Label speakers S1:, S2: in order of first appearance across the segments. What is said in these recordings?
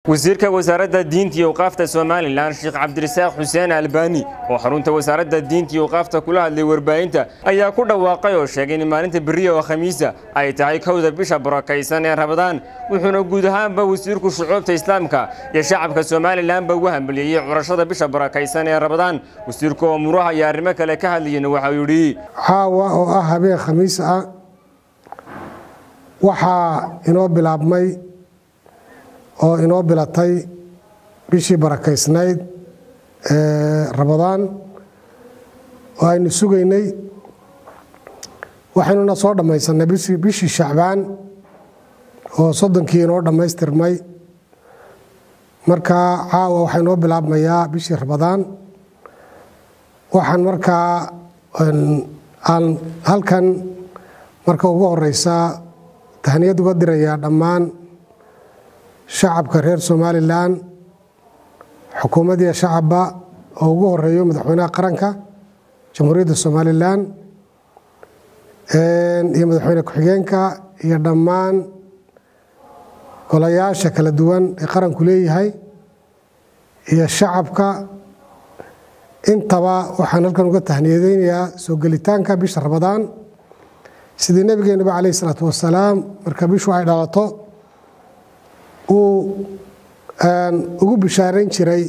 S1: wasiirka wasaaradda diinta iyo waqaafta somalilan sheekh cabdirasaaq xuseen albani oo xarunta wasaaradda diinta iyo waqaafta kula hadlay warbaahinta ayaa ku dhawaaqay oo sheegay in maalinta beriya oo khamiisa ay tahay kowda bisha barakaysan ee rabadaan wuxuuna guud ahaanba wasiirku shucuubta islaamka iyo shacabka somalilanba ugu hambaliyeeyey curashada bisha barakaysan ee rabadaan wasiirku oo muraha iyo arrimo kale ka hadlayana waxau yidhi
S2: caawa oo ah habeen khamiis ah waxaa inoo bilaabmay oo inoo bilatay bishii barakaysnayd ee rabadaan oo aynu sugaynay waxaynuna soo dhammaysanay bishii shacbaan oo soddonkii inoo dhammaystirmay markaa caawa waxaa inoo bilaabmayaa bishii rabadaan waxaan markaa aan halkan marka ugu horeysa tahniyad uga dirayaa dhammaan shacabka reer somalilan xukuumaddiiyo shacabba oo ugu horeeyo madaxweynaha qaranka jamhuuriyadda somalilan iyo madaxweyne ku-xigeenka iyo dhammaan golayaasha kala duwan ee qaranku leeyahay iyo shacabka intaba waxaan halkan uga tahniyadeynayaa soo gelitaanka bisha rabadaan sidii nebigeenaba caleyh isalaatu wasalaam marka bishu ay dhalato uu ugu bishaarayn jiray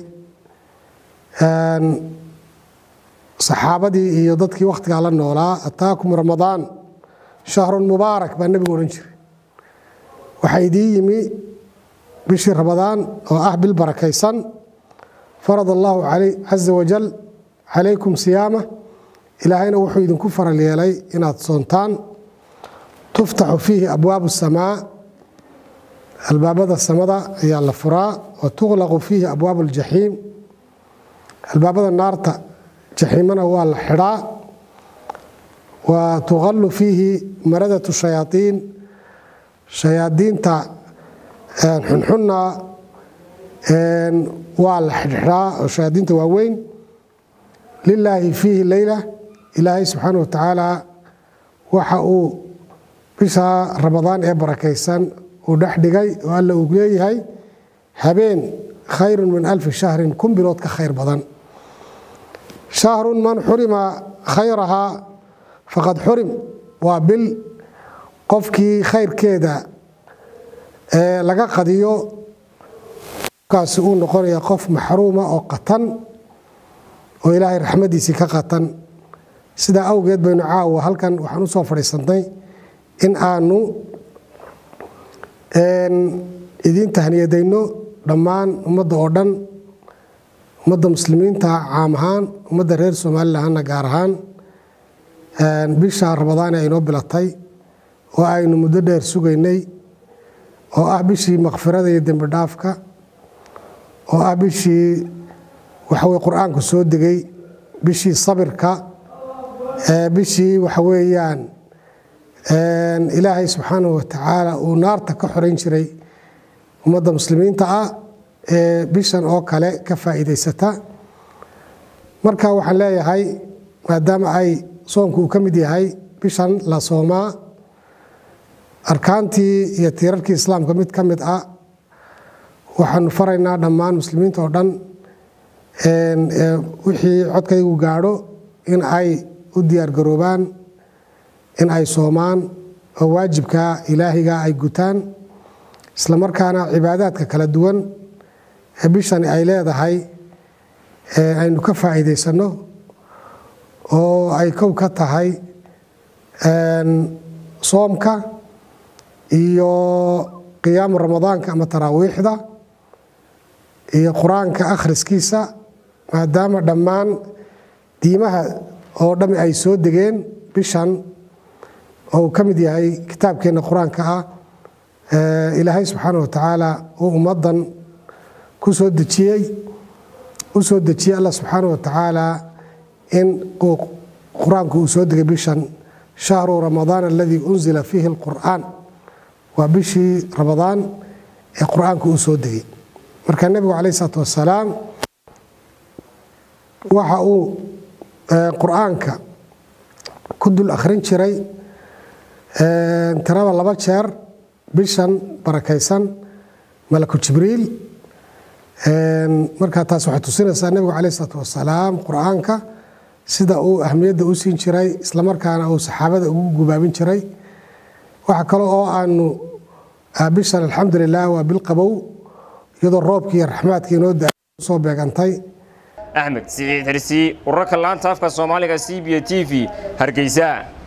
S2: saxaabadii iyo dadkii wakhtigaa la noolaa ataakum ramadaan shahrun mubaarak baa nebigu odhan jiray waxaa idiin yimi bishii ramadaan oo ah bil barakaysan farad allaahu caza wajal calaykum siyaama ilaahayna wuxuu idinku faral yeelay inaad soontaan tuftaxu fiihi abwaabu samaa albaabada samada ayaa la furaa wa tuqlaqu fiihi abwaabu aljaxiim albaabada naarta jaxiimana waa la xidhaa wa tuqallu fiihi maradatu shayaaiin shayaadiinta xunxunna waa la xidhxidhaa oo shayaadiinta waaweyn lilaahi fiihi leyla ilaahay subxaana wa tacaala waxa uu bisha ramadaan ee barakaysan uu dhex dhigay oo alla uu leeyahay habeen khayrun min alfi shahrin kun bilood ka khayr badan shahrun man xurima khayrahaa faqad xurim waa bil qofkii khayrkeeda laga qadiyo kaasi uu noqonaya qof maxruuma oo qatan oo ilaahay raxmadiisii ka qatan sidaa awgeed baynu caawa halkan waxaan u soo fadhiisannay in aanu idiin tahniyadayno dhammaan ummadda oo dhan ummadda muslimiinta caam ahaan ummadda reer somalilanna gaar ahaan bisha rabadaan ee aynoo bilatay oo aynu muddo dheer sugaynay oo ah bishii makfirada iyo dembi dhaafka oo ah bishii waxaweye qur-aanku soo degay bishii sabirka bishii waxa weeyaan ilaahay subxaanahu watacaala uu naarta ka xorayn jiray ummadda muslimiinta ah ee bishan oo kale ka faa'iidaysata marka waxaan leeyahay maadaama ay soonku uu ka mid yahay bishan la soomaa arkaantii iyo tiirarkii islaamka mid ka mid ah waxaanu faraynaa dhammaan muslimiinta oo dhan wixii codkaygu gaadho in ay u diyaargaroobaan in ay soomaan oo waajibka ilaahiga ay gutaan islamarkaana cibaadaadka kala duwan ee bishani ay leedahay aynu ka faa'iidaysanno oo ay kow ka tahay soomka iyo qiyaamu ramadaanka ama taraawiixda iyo qur-aanka akhriskiisa maadaama dhammaan diimaha oo dhammi ay soo degeen bishan oo uu ka mid yahay kitaabkeenna qur-aanka ah ilaahay subxaana wa tacaala uu ummaddan ku soo dejiyey u soo dejiyey allah subxaana wa tacaala in uu qur-aanku uu soo degay bishan shahru ramadaan aladii unzila fiihi alqur'aan waa bishii ramadaan ee qur-aanku uu soo degay marka nebigu calayh isalaatu wasalaam waxa uu qur-aanka ku dul akhrin jiray tirada laba jeer bishan barakaysan malaku jibriil markaa taas waxay tusinaysaa nebigu caleyh isalaatu wasalaam qur-aanka sida uu ahmiyadda u siin jiray islamarkaana uu saxaabada ugu gubaabin jiray waxa kale oo aanu bishan alxamdulilah waa bil qabow iyadoo roobkii iyo raxmaadkii inoo da soo beegantay
S1: axmed siciid xirsi urarka laanta afka soomaaliga c b t v hargeysa